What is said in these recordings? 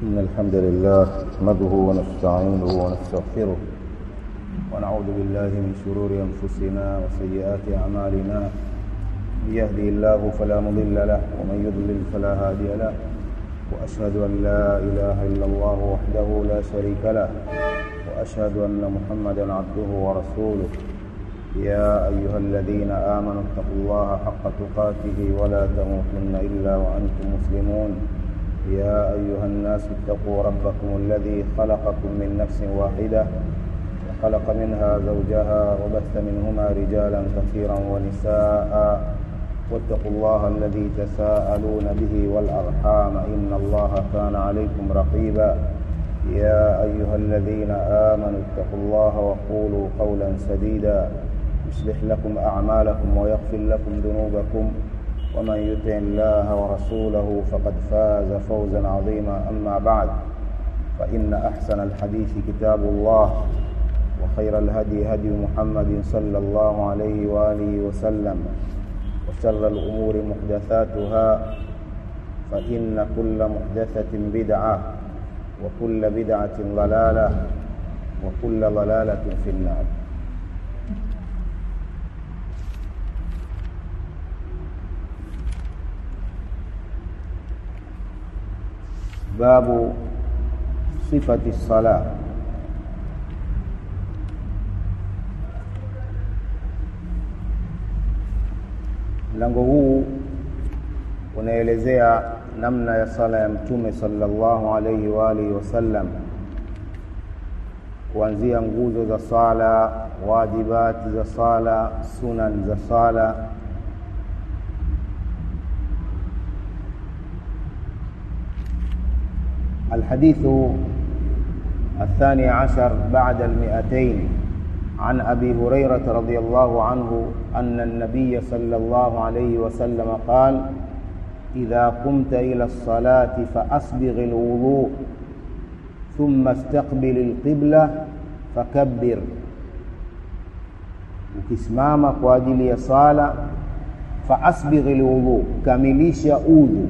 إن الحمد لله نحمده ونستعينه ونستغفره ونعوذ بالله من شرور أنفسنا وسيئات أعمالنا من يهدي الله فلا مضل له ومن يضلل فلا هادي له وأشهد أن لا إله إلا الله وحده لا شريك له وأشهد أن محمدا عبده ورسوله يا أيها الذين آمنوا اتقوا الله حق تقاته ولا تموتن إلا وأنتم مسلمون يا أيها الناس اتقوا ربكم الذي خلقكم من نفس واحدة وخلق منها زوجها وبث منهما رجالا كثيرا ونساء واتقوا الله الذي تساءلون به والأرحام إن الله كان عليكم رقيبا يا أيها الذين آمنوا اتقوا الله وقولوا قولا سديدا يصلح لكم أعمالكم ويغفر لكم ذنوبكم ومن يطع الله ورسوله فقد فاز فوزا عظيما أما بعد فإن أحسن الحديث كتاب الله وخير الهدي هدي محمد صلى الله عليه وآله وسلم وشر الأمور محدثاتها فإن كل محدثة بدعة وكل بدعة ضلالة وكل ضلالة في النار باب صفة الصلاة mlango huu unaelezea namna ya sala ya mtume sallallahu alaihi wa alihi wasallam kuanzia nguzo za sala wajibati za sala sunan za sala الحديث الثاني عشر بعد المئتين عن أبي هريرة رضي الله عنه أن النبي صلى الله عليه وسلم قال إذا قمت إلى الصلاة فأسبغ الوضوء ثم استقبل القبلة فكبر ukisimama kwa ajili ya sala faasbigh lwudhu kamilisha udhu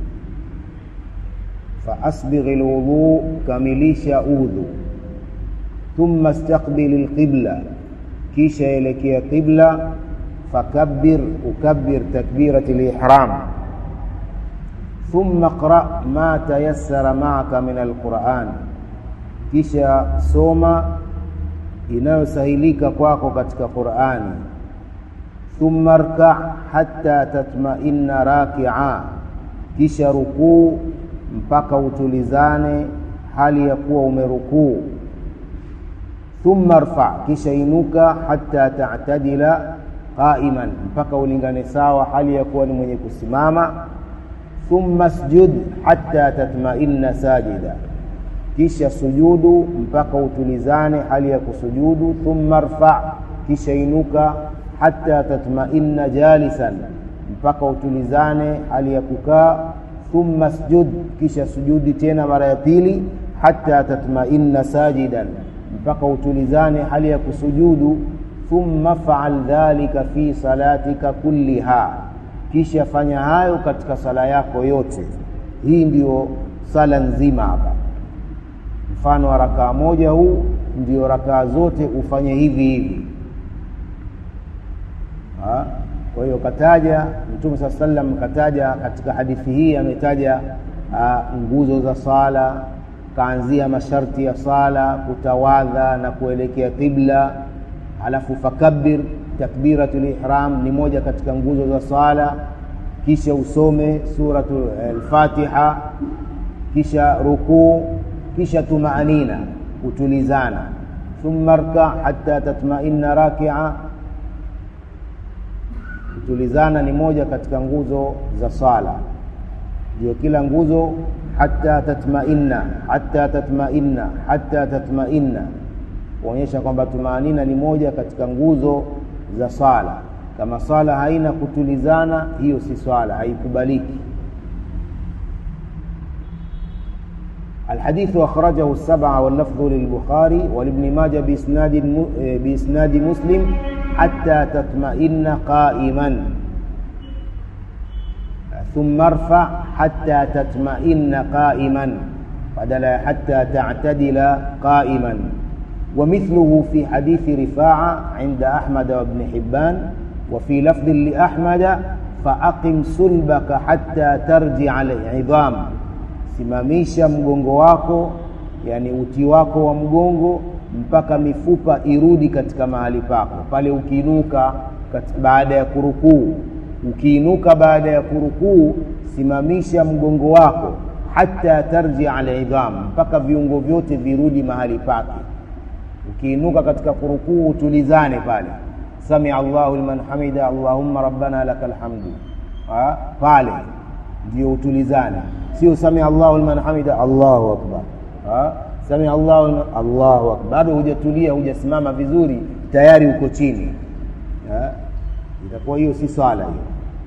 faasbigh lwudhu kamilisha udhu thumma istaqbil alqibla kisha elekea qibla fakabbir ukabbir takbirat alihram thumma qra ma tayassara ma'aka min alquran kisha soma inayosahilika kwako katika qurani thumma rka hatta tatma'inna raki'a kisha rukuu mpaka utulizane hali ya kuwa umerukuu thumma rfa kisha inuka hatta ta'tadila qa'iman mpaka ulingane sawa hali ya kuwa ni mwenye kusimama thumma sjud hatta tatma'inna sajida kisha sujudu mpaka utulizane hali ya kusujudu thumma rfa kisha inuka hatta tatma'inna jalisan mpaka utulizane hali ya kukaa thumma sjud kisha sujudi tena mara ya pili hatta tatma'inna sajidan mpaka utulizane hali ya kusujudu thumma faal dhalika fi salatika kulliha kisha fanya hayo katika sala yako yote hii ndiyo sala nzima hapa mfano wa rakaa moja huu ndio rakaa zote ufanye hivi hivi ha? kwa hiyo kataja mtume saa sallam kataja katika hadithi hii ametaja nguzo za sala kaanzia masharti ya sala kutawadha na kuelekea qibla alafu fakabir takbiratul ihram ni moja katika nguzo za sala kisha usome suratu al-Fatiha kisha rukuu kisha tumaanina kutulizana thumma rka hatta tatma'inna raki'a kutulizana ni moja katika nguzo za sala ndio kila nguzo hatta tatma'inna hatta tatma'inna hatta tatma'inna kuonyesha kwamba tumaanina ni moja katika nguzo za sala kama sala haina kutulizana hiyo si swala haikubaliki الحديث أخرجه السبعة واللفظ للبخاري ولابن ماجه بإسناد بإسناد مسلم حتى تطمئن قائما ثم ارفع حتى تطمئن قائما badala ya hatta ta'tadila qa'iman ومثله في حديث رفاعة عند أحمد وابن حبان وفي لفظ لأحمد فأقم سلبك حتى ترجع العظام simamisha mgongo wako yani uti wako wa mgongo mpaka mifupa irudi katika mahali pako pale ukiinuka baada ya kurukuu ukiinuka baada ya kurukuu simamisha mgongo wako hata tarjia alidham mpaka viungo vyote virudi mahali pake ukiinuka katika kurukuu utulizane pale samia Allahu liman hamida Allahumma rabbana lakal hamdu ha? pale ndio utulizane sio samia Allahu liman hamida Allahu akbar ha? samia Allahu liman Allahu akbar bado hujatulia hujasimama vizuri tayari uko chini ha? itakuwa hiyo si swala hiyo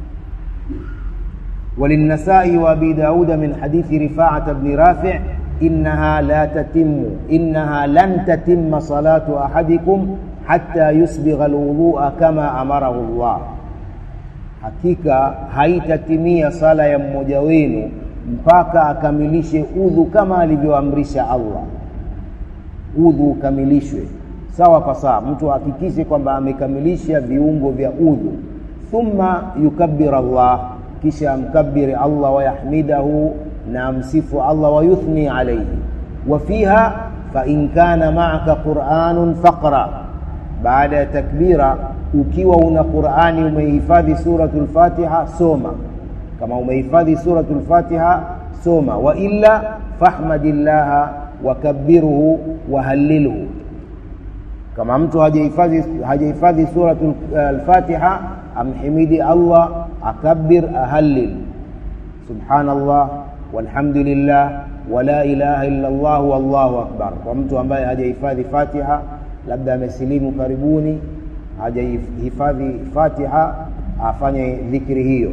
وللنسائي وابي داود من حديث رفاعة بن رافع إنها لا تتم إنها لن تتم صلاة أحدكم حتى يسبغ الوضوء كما أمره الله hakika haitatimia sala ya mmoja wenu mpaka akamilishe udhu kama alivyoamrisha Allah udhu ukamilishwe sawa kwa sawa mtu ahakikishe kwamba amekamilisha viungo vya udhu thumma yukabbir Allah kisha amkabiri Allah wayahmidahu na amsifu Allah wayuthni alayhi wa fiha fa in kana ma'aka Qur'anun faqra baada ya takbira ukiwa una Qur'ani umehifadhi suratul Fatiha soma kama umehifadhi suratul Fatiha soma wa illa fahmadillaha wakabbiruhu wahallilhu kama mtu hajahifadhi hajahifadhi suratul al-Fatiha amhimidi Allah akabbir ahallil subhanallah walhamdulillah wala ilaha illa Allah wallahu akbar kwa mtu ambaye hajahifadhi Fatiha labda amesilimu karibuni hajahifadhi Fatiha afanye dhikri hiyo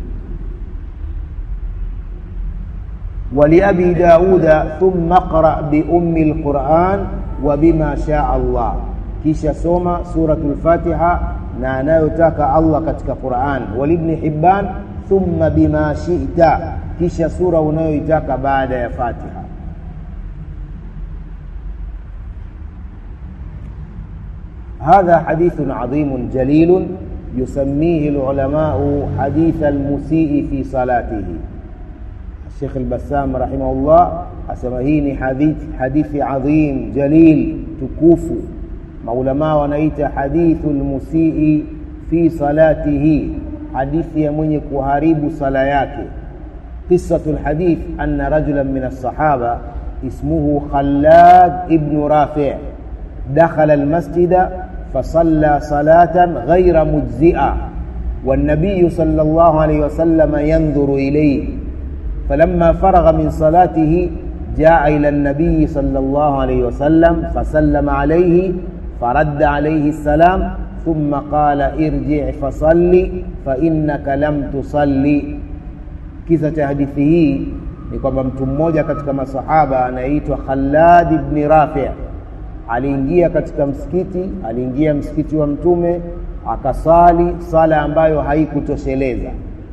ولأبي داود ثم اقرأ بأم القرآن وبما شاء الله kisha soma suratul Fatiha na anayotaka Allah katika Qur'an walibn Hibban thumma bima shi'ta kisha sura unayoitaka baada ya Fatiha هذا حديث عظيم جليل يسميه العلماء حديث المسيء في صلاته الشيخ البسام رحمه الله أسمهيني حديث حديث عظيم جليل تكوفو maulamaa wanaita hadithu lmusii fi salatihi hadithi ya mwenye kuharibu sala yake qisatu lhadith anna rajulan min alsahaba ismuhu khallad ibnu rafi dakhala almasjida فصلى صلاة غير مجزئة والنبي صلى الله عليه وسلم ينظر إليه فلما فرغ من صلاته جاء إلى النبي صلى الله عليه وسلم فسلم عليه فرد عليه السلام ثم قال ارجع فصل فإنك لم تصلي kisa cha hadithi hii ni kwamba mtu mmoja katika masahaba anayeitwa Khalad ibn Rafi' aliingia katika msikiti aliingia msikiti wa mtume akasali sala ambayo haikutosheleza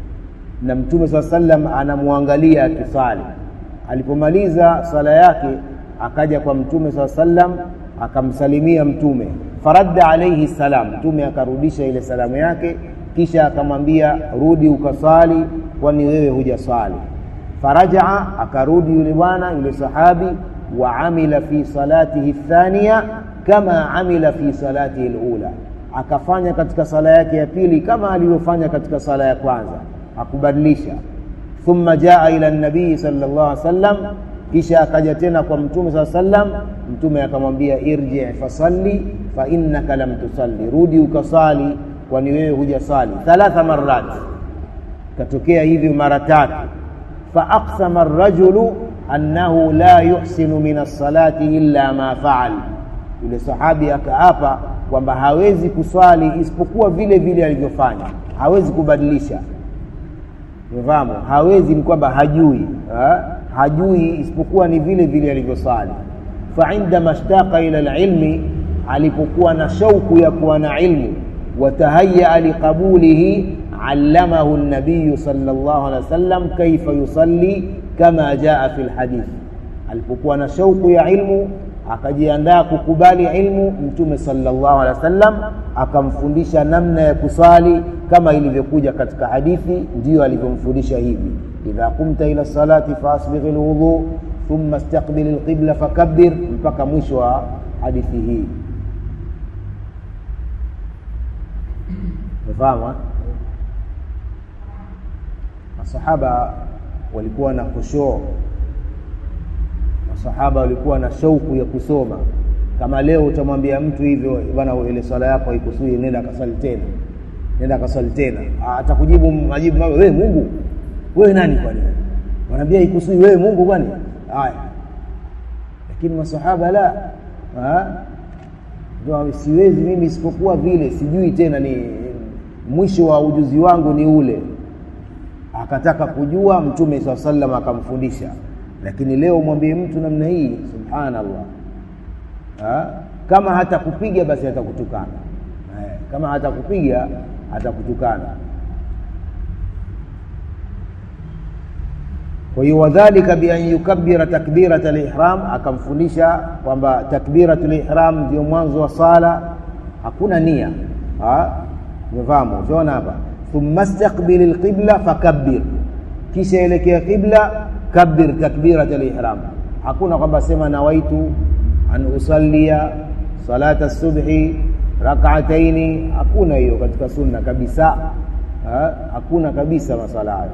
na mtume saa sallam anamwangalia akisali alipomaliza sala yake akaja kwa mtume saa sallam akamsalimia mtume faradda alaihi salam mtume akarudisha ile salamu yake kisha akamwambia rudi ukasali kwani wewe hujaswali farajaa akarudi yule bwana yule sahabi wa amila fi salatihi thania kama amila fi salatihi lula akafanya katika sala yake ya pili kama alivyofanya katika sala ya kwanza akubadilisha thumma jaa ila nabii sallallahu alaihi wasallam kisha akaja tena kwa mtume saa sallam mtume akamwambia irji fasalli fa innaka lam tusalli rudi ukasali kwani wewe hujasali thalatha marat katokea hivyo mara tatu faaqsama rajulu annahu la yuhsinu min alsalati illa ma faal yule sahabi akaapa kwamba hawezi kuswali isipokuwa vile vile alivyofanya hawezi kubadilisha umefahamu hawezi ni kwamba hajui ha? hajui isipokuwa ni vile vile alivyosali faindama shtaqa ila lilmi alipokuwa na shauku ya kuwa na ilmu watahayaa liqabulihi allamahu nabiyu sal llahu alehi wasallam kaifa yusalli kama jaa fi lhadith alipokuwa na shauku ya ilmu akajiandaa kukubali ilmu mtume sallallahu alaihi wasallam akamfundisha namna ya kuswali kama ilivyokuja katika hadithi ndiyo alivyomfundisha hivi idha qumta ila salati faasbigh lwudhu thumma istaqbil lqibla fakabbir mpaka mwisho wa hadithi hii umefahamu masahaba walikuwa na khushuu masahaba walikuwa na shauku ya kusoma kama leo utamwambia mtu hivyo bana ile swala yako haikusudi nenda kasali tena nenda kasali tena atakujibu majibu mawe wewe Mungu wewe nani kwani wanaambia ikusudi wewe Mungu kwani haya lakini masahaba la ndio siwezi mimi isipokuwa vile sijui tena ni mwisho wa ujuzi wangu ni ule akataka kujua mtume saa sallam akamfundisha lakini leo mwambie mtu namna hii subhanallah ha? kama hatakupiga basi atakutukana eh, kama hatakupiga atakutukana kwa hiyo wadhalika bian yukabbira takbirat lihram akamfundisha kwamba takbirat lihram ndio mwanzo wa sala hakuna nia umefahamu utaona hapa thumma staqbil lqibla fakabbir kisha elekea qibla kabbir takbirat lihram hakuna kwamba sema nawaitu an usallia salata subhi rak'ataini hakuna hiyo katika sunna kabisa ha? hakuna kabisa masala hayo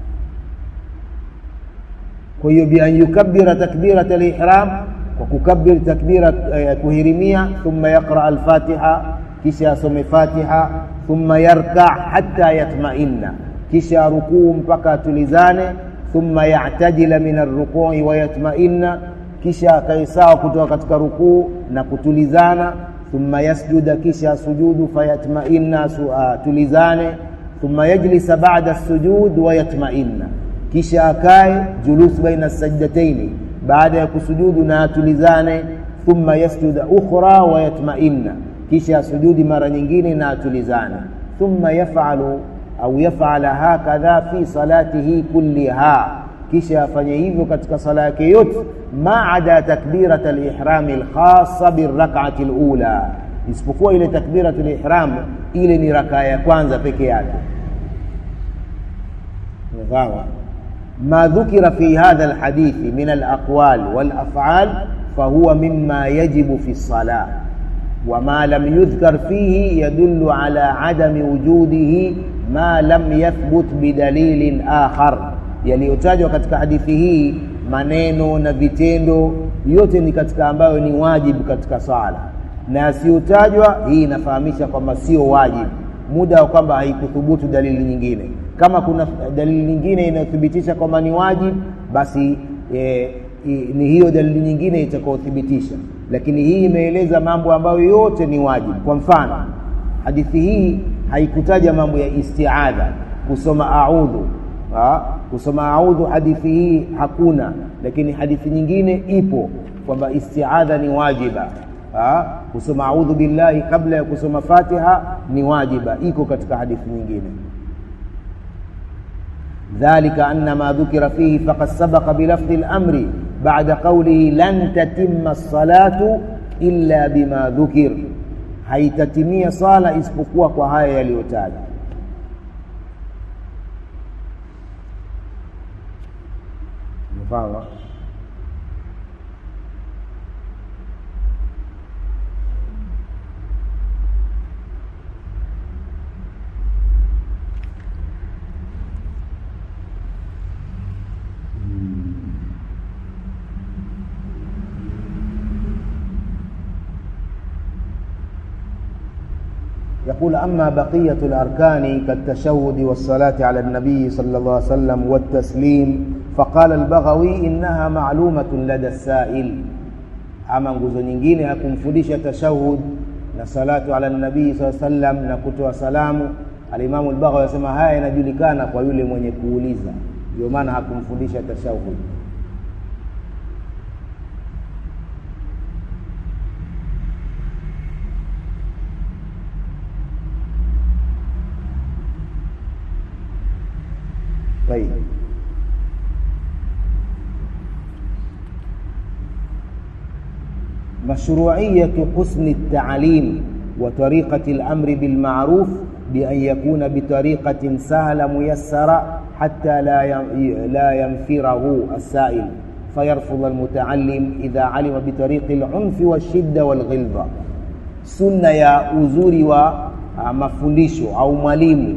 kwa hiyo bi an yukabbira takbirat al-ihram kwa kukabbir takbira ya kuhirimia thumma yaqra al-fatiha kisha asome fatiha thumma yarka hatta yatma'inna kisha rukuu mpaka atulizane thumma ya'tadila min ar-ruku'i wa yatma'inna kisha akae sawa kutoka katika rukuu na kutulizana thumma yasjuda kisha sujudu fayatma'inna tulizane thumma yajlisa ba'da as-sujud wa yatma'inna kisha akae julus baina sajdataini baada ya kusujudu na atulizane thumma yasjuda ukhra wa yatma'inna kisha sujudi mara nyingine na atulizane thumma yaf'alu au yaf'ala hakadha fi salatihi kulliha kisha afanye hivyo katika sala yake yote maada takbirat al-ihram al-khassa birrak'ati al-ula isipokuwa ile takbirat al-ihram ile ni rakaa ya kwanza peke yake sawa ما ذكر في هذا الحديث من الأقوال والأفعال فهو مما يجب في الصلاة وما لم يذكر فيه يدل على عدم وجوده ما لم يثبت بدليل آخر yaliyotajwa katika hadithi hii maneno na vitendo yote ni katika ambayo ni wajibu katika sala na yasiyotajwa hii inafahamisha kwamba sio wajibu muda wa kwamba haikuthubutu dalili nyingine kama kuna dalili nyingine inayothibitisha kwamba ni wajibu basi e, i, ni hiyo dalili nyingine itakayothibitisha lakini hii imeeleza mambo ambayo yote ni wajibu kwa mfano hadithi hii haikutaja mambo ya istiadha kusoma audhu ha? kusoma audhu hadithi hii hakuna lakini hadithi nyingine ipo kwamba istiadha ni wajiba ha? kusoma audhu billahi kabla ya kusoma fatiha ni wajiba iko katika hadithi nyingine ذلك أن ما ذكر فيه فقد سبق بلفظ الأمر بعد قوله لن تتم الصلاة إلا بما ذكر haitatimia sala isipokuwa kwa haya yaliyotajwa mfano يقول أما بقية الأركان كالتشهد والصلاة على النبي صلى الله عليه وسلم والتسليم فقال البغوي إنها معلومة لدى السائل أما nguzo nyingine hakumfundisha tashahud na salatu ala nabii saa sallam na kutoa salamu alimamu lbaghawi anasema haya yanajulikana kwa yule mwenye kuuliza ndio maana hakumfundisha tashahud طيب مشروعية حسن التعليم وطريقة الأمر بالمعروف بأن يكون بطريقة سهلة ميسرة حتى لا لا ينفره السائل فيرفض المتعلم إذا علم بطريق العنف والشدة والغلظة سنة يا uzuri wa mafundisho au mwalimu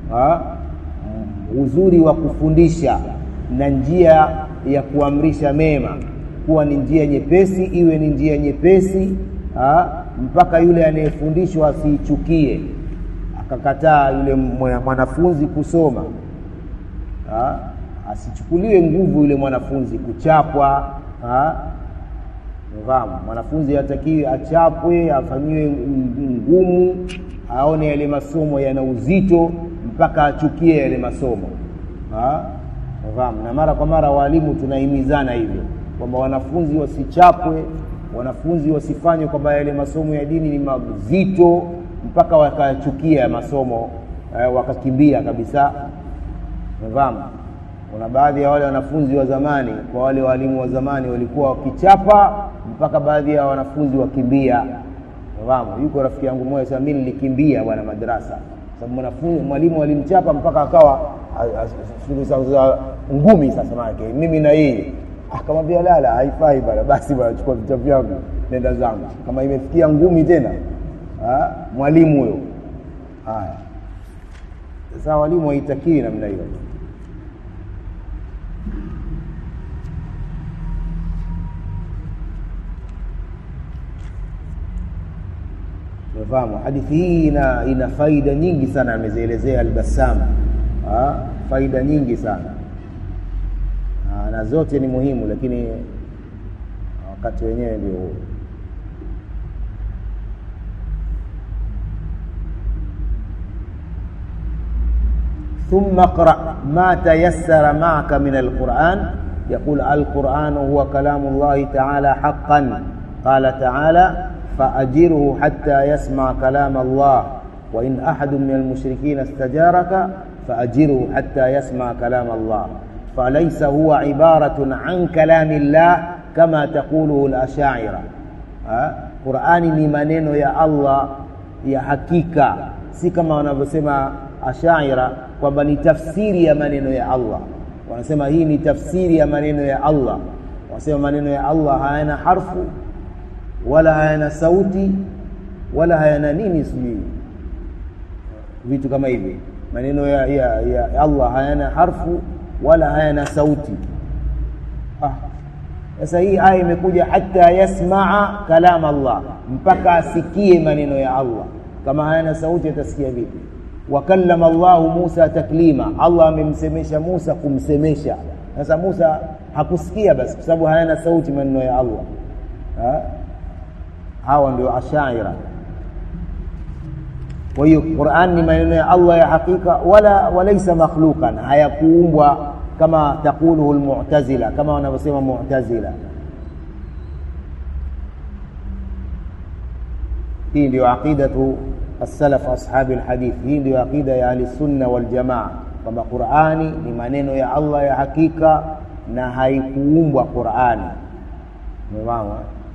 uzuri wa kufundisha na njia ya kuamrisha mema kuwa ni njia nyepesi iwe ni njia nyepesi ha? mpaka yule anayefundishwa asiichukie akakataa yule mwanafunzi kusoma ha? asichukuliwe nguvu yule mwanafunzi kuchapwa fahamu mwanafunzi hatakiwi achapwe afanyiwe ngumu aone yale masomo yana uzito mpaka achukie yale masomo fahamu na mara kwa mara walimu tunahimizana hivyo kwamba wanafunzi wasichapwe wanafunzi wasifanywe kwamba yale masomo ya dini ni mazito mpaka wakachukia ya masomo eh, wakakimbia kabisa fahamu kuna baadhi ya wale wanafunzi wa zamani kwa wale walimu wa zamani walikuwa wakichapa mpaka baadhi ya wanafunzi wakimbia fahamu yuko rafiki yangu mmoja sasa mimi nilikimbia bwana madrasa sababu mwanafunzi mwalimu alimchapa mpaka akawa ngumi sasa maake mimi na yeye akamwambia lala haifai bwana basi bwana chukua vitabu vyangu nenda zangu kama imefikia ngumi tena ha? mwalimu huyo haya sasa walimu haitakiwi namna hiyo umefahamu hadithi hii ina, ina faida nyingi sana amezielezea albassam faida nyingi sana ha, na zote ni muhimu lakini wakati wenyewe ndio huu ثم اقرأ ما تيسر معك من القرآن يقول القرآن هو كلام الله تعالى حقا قال تعالى فأجره حتى يسمع كلام الله وإن أحد من المشركين استجارك فأجره حتى يسمع كلام الله فليس هو عبارة عن كلام الله كما تقوله الأشاعرة قرآن ni maneno ya Allah ya hakika si kama wanavyosema ashaira kwamba ni tafsiri ya maneno ya Allah wanasema hii ni tafsiri ya maneno ya Allah wanasema maneno ya Allah hayana harfu wala hayana sauti wala hayana nini sijui vitu kama hivi maneno ya, ya, ya Allah hayana harfu wala hayana sauti sasa ah. hii aya imekuja hata yasmaa kalam Allah mpaka asikie maneno ya Allah kama hayana sauti atasikia vipi wakallama Allahu Musa taklima Allah amemsemesha Musa kumsemesha sasa Musa hakusikia basi kwa sababu hayana sauti maneno ya Allah ha? hawa ndio ashaira kwa hiyo Qur'an ni maneno ya Allah ya hakika wala walaysa makhluqan hayakuumbwa kama taquluhu almu'tazila kama wanavyosema mu'tazila hii ndio aqidatu السلف أصحاب الحديث hii ndio aqida ya ahli sunna wal jamaa kwamba Qur'ani ni maneno ya Allah ya hakika na haikuumbwa Qur'ani umefahamu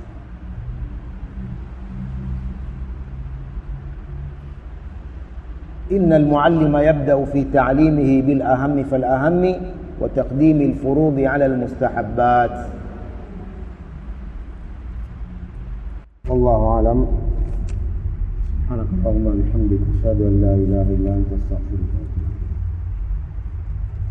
إن المعلم يبدأ في تعليمه بالأهم فالأهم وتقديم الفروض على المستحبات والله أعلم سبحانك اللهم وبحمدك أشهد أن لا إله إلا أنت أستغفرك